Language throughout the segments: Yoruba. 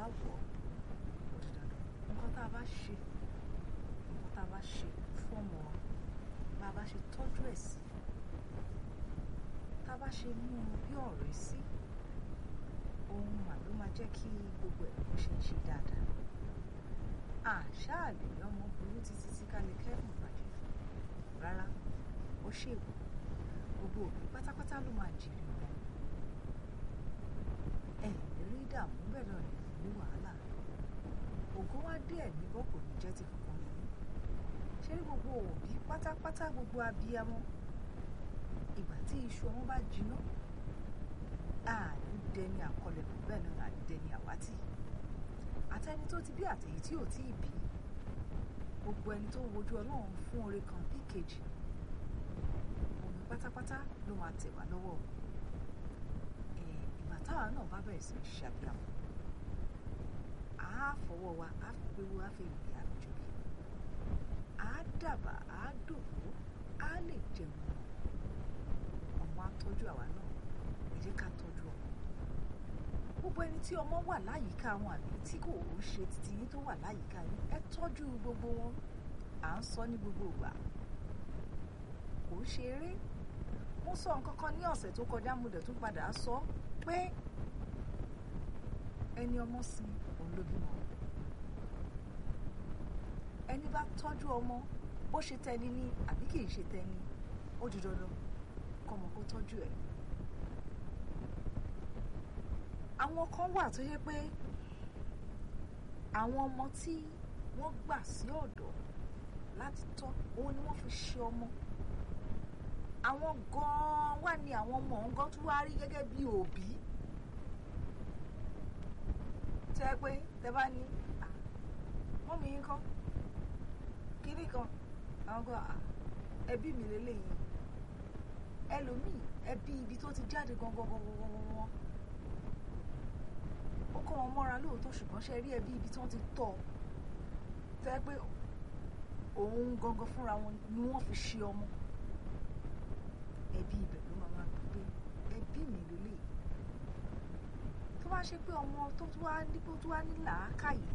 bá wọ̀ ó di dandan nǹkan tá a bá ṣe nǹkan tá a bá ṣe fún ọmọ wa bá a bá ṣe tọ́jú ẹ̀ sí tá a bá ṣe mú un bí ọ̀rẹ́ sí ohun mà ló máa jẹ́ kí gbogbo ẹ̀ kó ṣe ń ṣe dáadáa àṣà lè ní ọmọ burú títí tí ká lè kẹ́rùn bàjẹ́ rárá ó ṣèwọ gbogbo òbí pátápátá ló máa jèrè wọn ẹ̀yìn rí ìdààmú bẹ́ẹ̀ náà ní wàhálà ògo wá dé ẹ̀ ní bọ́kò ní jẹ́ ti kankan nìyí ṣé ní gbogbo òbí pátápátá gbogbo abiyamọ ìgbà tí iṣu ọmọ bá jiná àní dẹni àkọlẹ̀kùn bẹ́ẹ̀ náà àní dẹni àwátì àtẹni tó ti bí àtẹ̀yí tí ò tí ì bí gbogbo ẹni tó wojú ọlọ́run fún oore kan bí kejì omi pátápátá ló máa tẹ̀ wá lọ́wọ́ ìgbà táwa náà bá bẹ̀rẹ̀ sí í ṣàbíàmọ́ á fọwọ́ wa á fi gbéwó á fi ìgbé àjòyè á dàbà á dòwó á lè jẹun ọmọ á tọ́jú àwa náà ẹ jẹ́ ká tọ́jú ọmọ gbogbo ẹni tí ọmọ wà láyìíká wọn àbí tí kò ṣe títí yín tó wà láyìíká yín ẹ tọ́jú gbogbo wọn à ń sọ ní gbogbo ìgbà kò ṣe eré mo sọ nǹkan kan ní ọ̀sẹ̀ tó kọjá mo dẹ̀ tún padà sọ pé ẹni ọmọ sin òun ló bímọ ẹni bá tọ́jú ọmọ bó ṣe tẹni ní àbí kì í ṣe tẹni ó di dandan kọ́mọ kó tọ́jú ẹ̀ àwọn kan wà tó yẹ pé àwọn ọmọ tí wọ́n gbà sí ọ̀dọ̀ láti tọ́ òun ni wọ́n fi ṣe ọmọ àwọn gan-an wà ní àwọn ọmọ ọ̀ngàn tó wá rí gẹ́gẹ́ bí òbí tẹ́ pé tẹ́ bá ní mọ́mí yín kọ́ kínní kan àwọn kan ẹbí mi lélẹ́yìn ẹlòmíì ẹbí ibi tó ti jáde gangan gangan gangan ó kọ́ wọn mọ́ra lóòótọ́ ṣùgbọ́n ṣe rí ẹbí ibi tí wọ́n ti tọ́ ọ tẹ́ pé òun gangan fúnra wọn ni wọ́n fi ṣe ọmọ ẹbí ibẹ̀ ló máa máa gbé ẹbí mi lélẹ̀ tó bá ṣe pé ọmọ tó tún wá ní tó tún wá ní làákàyè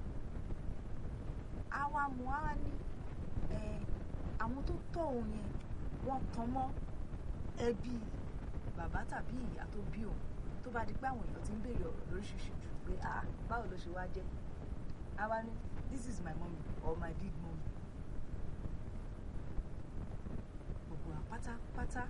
á wá mú á ní àwọn tó tọ́ òun yẹn wọ́n tan mọ́ ẹbí bàbá tàbí ìyá tó bí òun tó bá di pé àwọn èèyàn ti ń béèrè ọ̀rọ̀ lóríṣiríṣi jù pé ah báwo ló ṣe wá jẹ́ á wá ní this is my mommy or my big mommy gbogbo wa pátápátá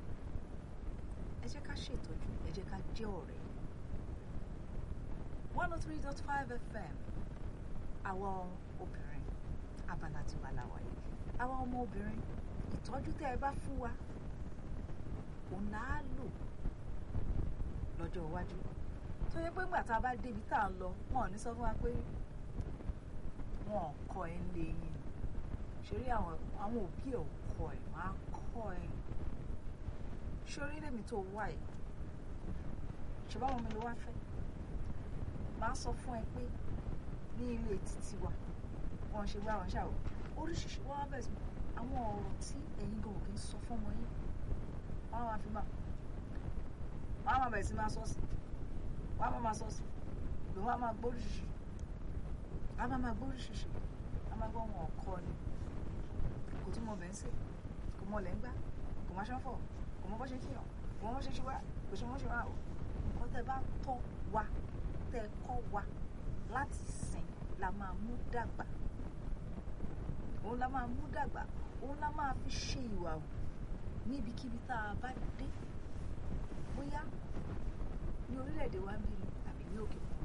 ẹ jẹ́ ká ṣètọ́jú ẹ jẹ́ ká jẹ́ ọ̀rẹ́ one oh three dot five fm àwọn obìnrin abala tiwa làwà yìí àwọn ọmọ obìnrin ìtọ́jú tẹ́ ẹ bá fún wa òun là á lò lọ́jọ́ iwájú tó yẹ pé ńgbà tá a bá débi tá a lọ wọn ò ní sọ fún wa pé wọn ò kọ́ ẹ ń lé yín ṣeré àwọn àwọn òbí ẹ̀ ò kọ́ ẹ̀ máa kọ́ ẹ ṣorí lèmi tó wà yìí ṣùgbọ́n àwọn mi ló wá fẹ́ máa sọ fún ẹ pé ní ilé títí wa wọn ṣe gbá wọn ṣàwọ oríṣiríṣi wọn wá bẹ̀rẹ̀ sí àwọn ọ̀rọ̀ tí ẹ̀yin gan òkè ń sọ fún ọmọ yín wọn máa fi máa wọn á máa bẹ̀rẹ̀ sí máa sọ sí wọn á máa máa sọ sí lòun á máa gbóríṣiríṣi á máa máa gbóríṣiríṣi á máa gbọ́ wọn ọkọ ni kò tún mọ bẹ́ẹ̀ ń sè kò mọ lẹ́ ń gbá kò má ṣọ́fọ̀ kò mọ bó ṣe kíyàn kò mọ bó ṣe ṣe wá kò ṣe mọ́ ṣe wá o nǹkan tẹ́ bá tọ́ wa tẹ́ kọ́ wa láti sìn la máa mú dàgbà òun la máa mú dàgbà òun la máa fi ṣe ìwà wù níbikíbi tá a bá dé bóyá ní orílẹ̀-èdè wa ń bí ni tàbí ní òkè òkun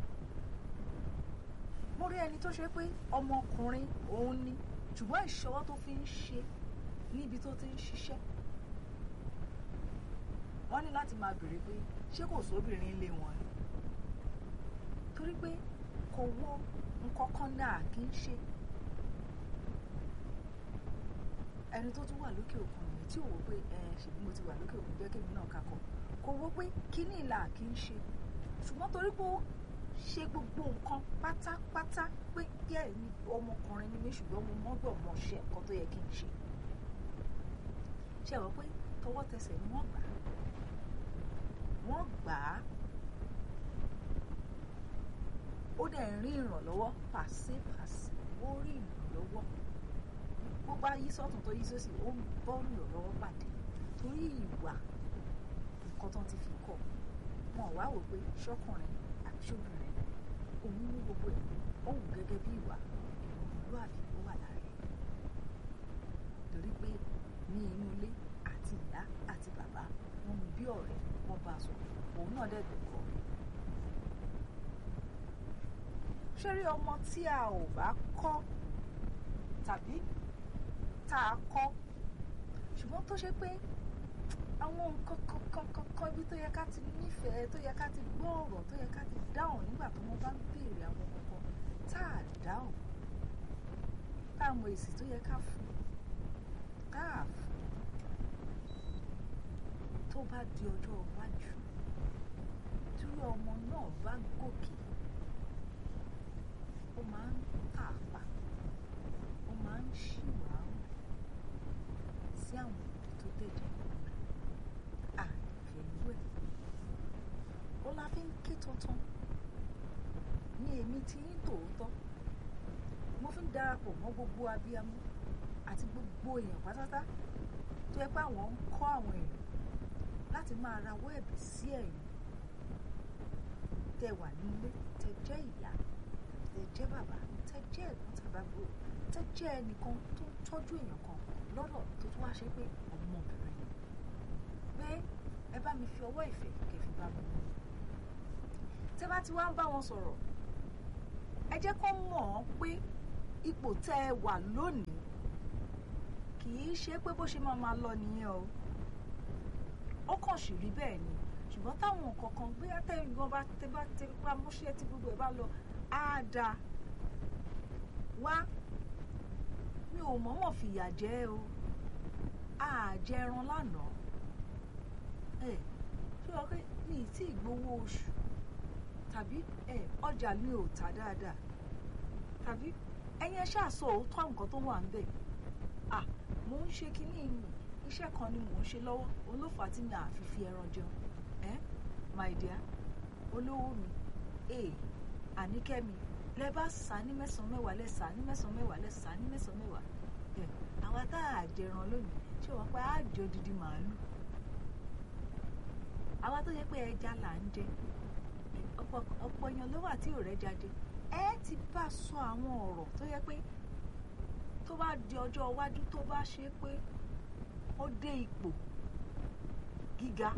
mo rí ẹni tó ṣe pé ọmọkùnrin òun ni ṣùgbọ́n ìṣọwọ́ tó fi ń ṣe níbi tó ti ń ṣiṣẹ́ wọ́n ní láti máa béèrè pé ṣé kò sóbìnrin ilé wọn ni torí pé kò wọ nǹkan kan náà kì í ṣe ẹni tó tún wà lókè òkun nìyí tí ò wò pé ẹ ṣèbí mo ti wà lókè òkun jẹ́ kémi náà kakọ kò wò pé kíní ìlà kì í ṣe ṣùgbọ́n torí pé ó ṣe gbogbo nǹkan pátápátá pé yẹ ní ọmọkùnrin ni mí ṣùgbọ́n mo mọ́gbọ̀ mọ ṣe nǹkan tó yẹ kí n ṣe ṣe wọ́n pé tọwọ́ tẹsẹ̀ ni wọ́n gbà á wọ́n gbà á ó dẹ̀ ń rí ìrànlọ́wọ́ pàṣípàṣí ó rí ìrànlọ́wọ́ bó bá yí sọ́tún tó yí sósì ó ń bọ́ ìrànlọ́wọ́ pàdé torí ìwà nǹkan tó ti fi kọ́ wọn wá wò pé ṣọ́kùnrin àbí ṣóbìnrin òun ní gbogbo ẹ̀ ó wù gẹ́gẹ́ bí ìwà ìrànlọ́wọ́ ó wà lára ẹ̀ torí pé ní inú ilé àti ìyá àti bàbá wọn mú bí ọ̀rẹ́ wọn bá a sọ òun náà dẹ̀ gbẹ̀kọ́ ṣé rí ọmọ tí a ò bá kọ́ tàbí tá a kọ́ ṣùgbọ́n tó ṣe pé àwọn nǹkan kankan kankan ibi tó yẹ ká ti nífẹ̀ẹ́ tó yẹ ká ti gbọ́ ọ̀rọ̀ tó yẹ ká ti dáhùn nígbà tó wọ́n bá ń béèrè àwọn kankan tá a dáhùn tá a mọ èsì tó yẹ ká fún tá a fún tó bá di ọjọ́ iwájú tí ọmọ náà bá gòkè ó máa ń tàpá ó máa ń ṣìwàrù sí àwọn òbí tó tẹ̀jẹ̀ àìfẹ́lú ẹ̀ ó la fi ń ké tuntun ní èmi tí ń tòótọ́ mo fi ń darapọ̀ mọ́ gbogbo abiyamọ àti gbogbo èèyàn pátátá tó yẹ pé àwọn ń kọ́ àwọn èèyàn láti máa rawọ́ ẹ̀bẹ̀ sí ẹ̀yìn tẹ wà nílé tẹ jẹ́ ìyá tẹ jẹ́ bàbá tẹ jẹ́ ẹ̀gbọ́n tàbábúrò tẹ jẹ́ ẹnìkan tó ń tọ́jú èèyàn kan lọ́nà tó tún wá ṣe pé ọmọbìnrin ni pé ẹ bá mi fi ọwọ́ ìfẹ́ kẹfì bá mi mú tẹ bá ti wá ń bá wọn sọ̀rọ̀ ẹ jẹ́ kó mọ̀ ọ́ pé ipò tẹ́ ẹ wà lónìí kì í ṣe pé bó ṣe máa máa lọ nìyẹn o ó kàn sì rí bẹ́ẹ̀ ni ṣùgbọ́n táwọn kankan bí atẹ́yìn gan bá tẹ bá tẹ bá múṣẹ́ tí gbogbo ẹ̀ bá lọ á dáa wá mi ò mọ̀ọ́mọ̀ fìyà jẹ o àjẹran lánàá ẹ ṣé o pé mi ì tí ì gbowó oṣù tàbí ẹ ọjà mi ò tà dáadáa tàbí ẹyin ẹ ṣáà sọ òótọ́ nǹkan tó wà ń bẹ̀ à mò ń ṣe kínní mi iṣẹ́ kan ni mò ń ṣe lọ́wọ́ òun ló fà á tí mi àfi fi ẹran jẹun ẹ my dear olówó mi ee àníkẹ́ mi lẹ bá sá ní mẹ́sàn-án mẹ́wàá lẹ sá ní mẹ́sàn-án mẹ́wàá lẹ sá ní mẹ́sàn-án mẹ́wàá ẹ àwa tá a jẹran lónìí ṣé wọ́n pẹ́ á jẹ odidi màálù àwa tó yẹ pé ẹja là ń jẹ ọ̀pọ̀ ọ̀pọ̀ èèyàn ló wà tí ò rẹ́ja jẹ ẹ ti bá sọ àwọn ọ̀rọ̀ tó yẹ pé tó bá di ọjọ́ iwájú tó bá ṣe pé ó dé ipò gíga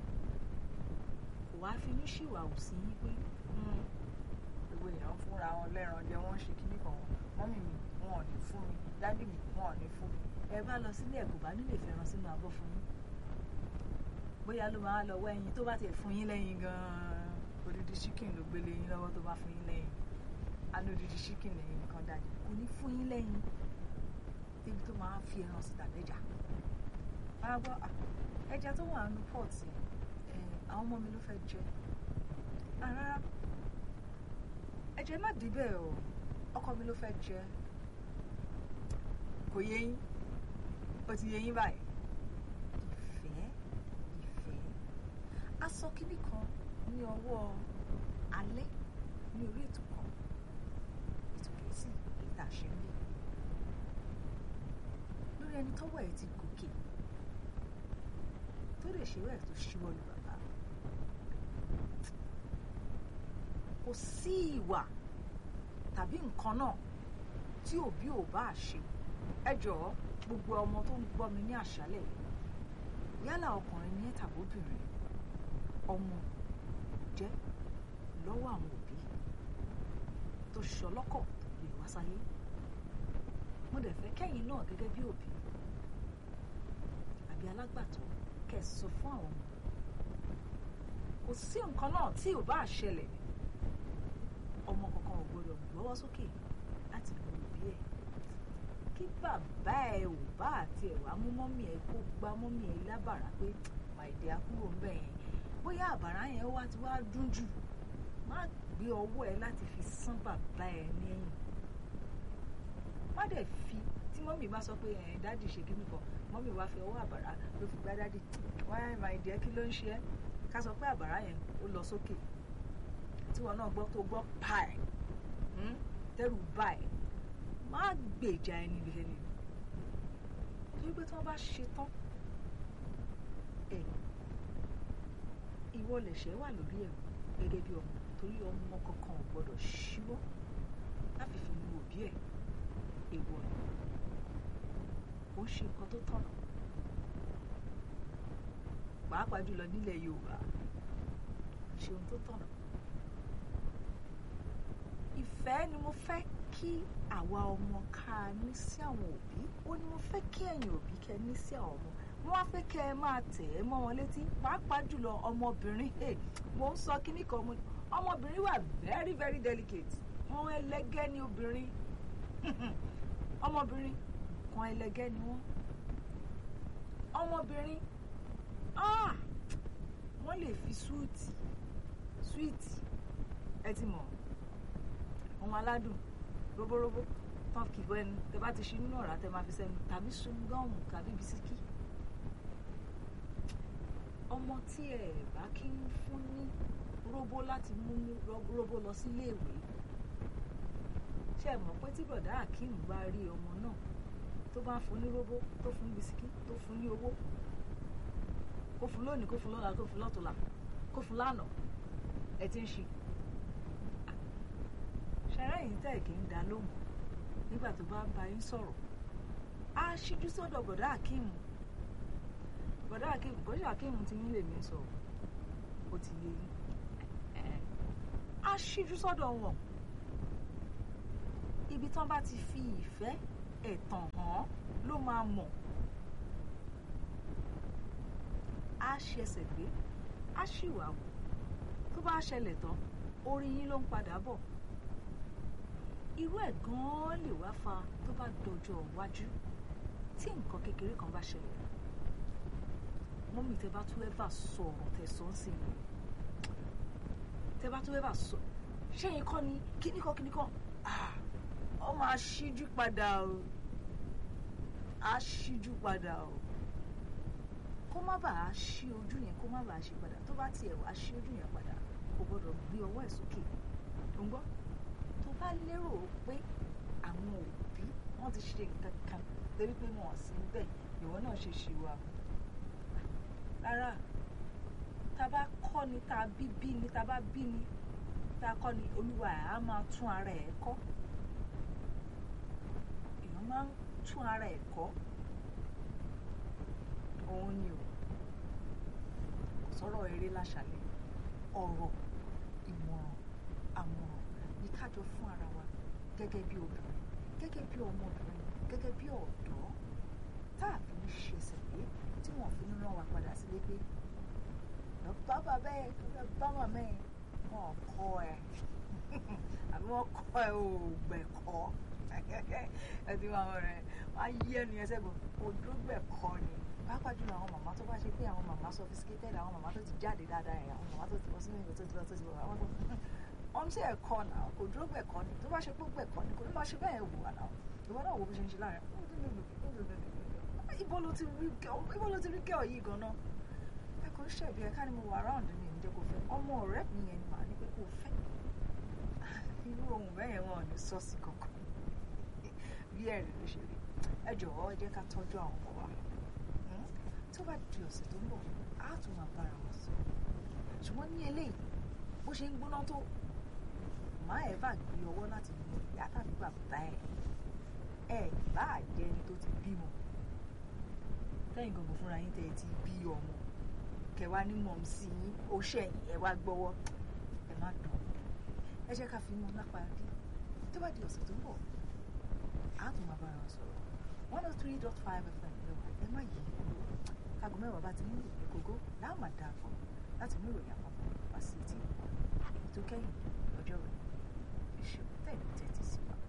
kò wá fi ní ṣìwàwù sí yín pé gbogbo èèyàn fúnra wọn lẹ́ran jẹ wọ́n ṣe kíní kan mọ́mì mi wọn ò ní fún mi dádì mi wọn ò ní fún mi ẹ bá lọ sílé ẹ̀ kò bá nílè fẹ́ràn sínú abọ́ fún yín bóyá ló máa lọ wá ẹyin tó bá tiẹ̀ fún yín lẹ́yìn gan-an odidi chicken ló gbélé yín lọ́wọ́ tó bá fún yín lẹ́yìn alẹ́ odidi chicken lẹ́yìn nìkan dájú kò ní fún yín lẹ́yìn débi tó máa fi ẹran sí tàbẹ́jà máa gbọ́ ẹja tó wà nínú pọ́ọ̀tì àwọn ọmọ mi ló fẹ́ jẹ rárá ẹ̀jẹ̀ má dìbẹ̀ o ọkọ mi ló fẹ́ jẹ kò yé yín ó ti yé yín báyìí ìfẹ́ ìfẹ́ aṣọ kínní kan ní ọwọ́ alẹ́ ní orí ètò kan ètò kẹsì èyí tá a ṣe ń lé lórí ẹni tọ́wọ́ ẹ̀ ti gòkè tó lè ṣe rẹ̀ tó ṣíwọ́ lu bàbá kò sí ìwà tàbí nǹkan náà tí òbí ò bá ṣe ẹ jọ̀ọ́ gbogbo ọmọ tó ń gbọ́ mi ní àṣálẹ̀ yálà ọkùnrin ní tàbóbìnrin ọmọ jẹ́ lọ́wọ́ àwọn òbí tó ṣọlọ́kọ̀ lè wá sáyé mo dẹ̀ fẹ́ kẹ́yìn náà gẹ́gẹ́ bí òbí àbí alágbàtọ́ kẹ́ ẹ sọ fún àwọn ọmọ kò sí nǹkan náà tí ò bá ṣẹlẹ̀ ọmọ kankan ò gbọdọ̀ gbọ́wọ́ sókè láti lu òbí ẹ̀ kí bàbá ẹ ò bá àti ẹ̀wà mú mọ́mí ẹ kó gbá mọ́mí ẹ lábàrá pé màìdí akúrò ń bẹ̀ yẹn bóyá àbàrá yẹn wá ti wá dún jù má gbé ọwọ́ ẹ láti fi sán bàbá ẹ lẹ́yìn má dẹ̀ fi tí mọ́mí bá sọ pé ẹ̀ dádì ṣe kí nìkan mọ́mí wá fi ọwọ́ àbàrá ló fi gbá dádì wáyà màìdí ẹ kí ló ń ṣe ẹ́ ká sọ pé àbàrá yẹn ó lọ sókè tí wọn náà gbọ́ tó gbọ́ páì tẹ́rù báyìí má gbèjà ẹni lẹ́ni torí pé tí wọ́n bá ṣe tán ẹ̀ ìwọ lẹ̀ṣẹ̀ wà lórí ẹ̀ gẹ́gẹ́ bí ọmọ torí ọmọ kankan ò gbọ́dọ̀ ṣíwọ́ láti fi lu òbí ẹ̀ èèwọ̀ ni ó ń ṣe nǹkan tó tọ̀nà pàápàá jùlọ nílẹ̀ Yorùbá ṣe ohun tó tọ̀nà ìfẹ́ ni mo fẹ́ kí àwa ọmọ ká ní sí àwọn òbí ó ní mo fẹ́ kí ẹ̀yin òbí kẹ́ ní sí àwọn ọmọ mo wá fẹ́ kẹ́ ẹ máa tẹ̀ ẹ́ mọ́ wọn létí pàápàá jùlọ ọmọbìnrin mo ń sọ kíní kan mo ọmọbìnrin wà very very delicate wọn ẹlẹgẹ́ ni obìnrin ọmọbìnrin kan ẹlẹgẹ́ ni wọn ọmọbìnrin ah wọ́n lè fi súwìtì súwìtì ẹ ti mọ̀ ohun aládùn róbóróbó tán kì bọ́ ẹnu tẹ bá ti ṣe nínú ọ̀rá tẹ máa fi sẹ́nu tàbí ṣungọ́ọ̀mù tàbí bisikí ọmọ tí ẹ bá kí ń fún ní róbó láti mú róbó lọ sí iléèwé ṣe é mọ̀ pé tí bọ̀dá akeem bá rí ọmọ náà tó bá fún ní róbó tó fún bisikí tó fún ní owó kó fún lónìí kó fún lọ́la kó fún lọ́tùlà kó fún lánàá ẹ ti ń ṣe ṣẹlẹ̀ yìí tẹ̀ kí ń dá lóhùn nígbà tó bá ń bá yín sọ̀rọ̀ á ṣíjú sọ́dọ̀ bọ̀dá akeem bọ̀dá akeem bọ́dá akeem ti yín lèmi sọ ó ti yé yín á ṣíjú sọ́dọ̀ wọn ibi tán bá ti fi ìfẹ́ ẹ̀tàn hàn ló máa mọ̀ á ṣe ẹsẹ̀ gbé á ṣìwà wò tó bá ṣẹlẹ̀ tán orí yín ló ń padà bọ̀ irú ẹ̀ gan-an lè wá fa tó bá dọjọ́ iwájú tí nǹkan kékeré kan bá ṣẹlẹ̀ mọ́mí tẹ bá tún ẹ́fà sọ̀rọ̀ tẹ̀sán sí i tẹ bá tún ẹ́fà sọ ṣẹ́yìn kọ́ ni kíní kan kíní kan ọ máa ṣíjú padà o á ṣíjú padà o kó má bàa ṣí ojú yẹn kó má bàa ṣí padà tó bá tiẹ̀ wá ṣí ojú yẹn padà kò gbọ́dọ̀ gbé ọwọ́ ẹ̀ sókè tó ń gbọ́ tó bá lérò pé àwọn òbí wọ́n ti ṣe nǹkan kan torí pé wọn ò sí bẹ́ẹ̀ ìwọ náà ṣe ṣì wà rárá tá a bá kọ́ ni tá a bí bí ni tá a bá bí ni tá a kọ́ ni olúwa ẹ̀ á máa tún ara ẹ̀ kọ́ èèyàn máa ń tún ara ẹ̀ kọ́ òun ni o kò sọ̀rọ̀ eré láṣàlẹ̀ ọ̀rọ̀ ìmọ̀ràn àmọ̀ràn ní kájọ fún ara wa gẹ́gẹ́ bí obìnrin gẹ́gẹ́ bí ọmọbìnrin gẹ́gẹ́ bí ọ̀dọ́ tá a fi ń ṣe ṣẹ̀lẹ̀ tí wọ́n fi ń rán wa padà sílé pé bá bàbá ẹ̀ bá màmá ẹ̀ wọ́n kọ́ ẹ̀ àbí wọ́n kọ́ ẹ̀ ò gbẹ̀kọ́ ẹ ti máa rẹ̀ wọ́n á yí ẹnu yẹn sẹ́gun odó gbẹ̀kọ́ ni pàápàá jùlọ àwọn màmá tó bá ṣe pé àwọn màmá sophisticated àwọn màmá tó ti jáde dáadáa yẹn àwọn màmá tó ti lọ sínú ìwé tó ti lọ tó ti lọ àwọn tó wọ́n ṣe ẹ̀kọ́ náà kò dúró gbẹ̀kọ́ ni tó bá ṣe pé gbẹ̀kọ́ ni kò ní máa ṣe bẹ́ẹ̀ wù wá náà ìwọ náà wo bó ṣe ń ṣe láàrin ibo ló ti rí ibo ló ti rí kẹ́ ọ yìí gan-an ẹ kò ń ṣẹ̀bi ẹ ká ní mo wà round mi ǹjẹ́ kò fẹ́ ọmọ ọ̀rẹ́ mi yẹn ni màá ní pé kò fẹ́ irú ohun bẹ́ẹ̀ wọn ò ní sọ́ọ̀sì kankan bí ẹ̀rí ló ṣe rí ẹ jọ̀wọ́ ẹ jẹ́ ká tọ́jú àwọn ọmọ wa tó bá di ọ̀sẹ̀ tó ń bọ̀ á tún máa bára wọn sọ ṣùgbọ́n ní eléyìí bó ṣe ń gbóná tó má ẹ bá gbé ọwọ́ láti mú ìyá tàbí bàbá ẹ ẹ bá jẹ́ ẹni tó ti bímọ lẹ́yìn gbogbo fúnra yín tẹ́ ẹ ti bí ọmọ kẹwa ní mọ̀ sí yín ó ṣẹ̀yìn ẹ wá gbọ́wọ́ ẹ má dùn ẹ jẹ́ ká fi mú lápá bí tó bá di ọ̀sẹ̀ tó ń bọ̀ á tún máa bára wọn sọ̀rọ̀ one oh three dot five fm lọ́wọ́ ẹ má yí kúrò kágo mẹ́wàá bá ti mú ìròyìn kógó láwọn máa dáa fún láti mú ìròyìn àpapọ̀ wá sí ti ìwọ̀n ètò kẹ́yìn ọjọ́ rẹ̀ ìṣòro tẹ̀lé tẹ́tí sí wa.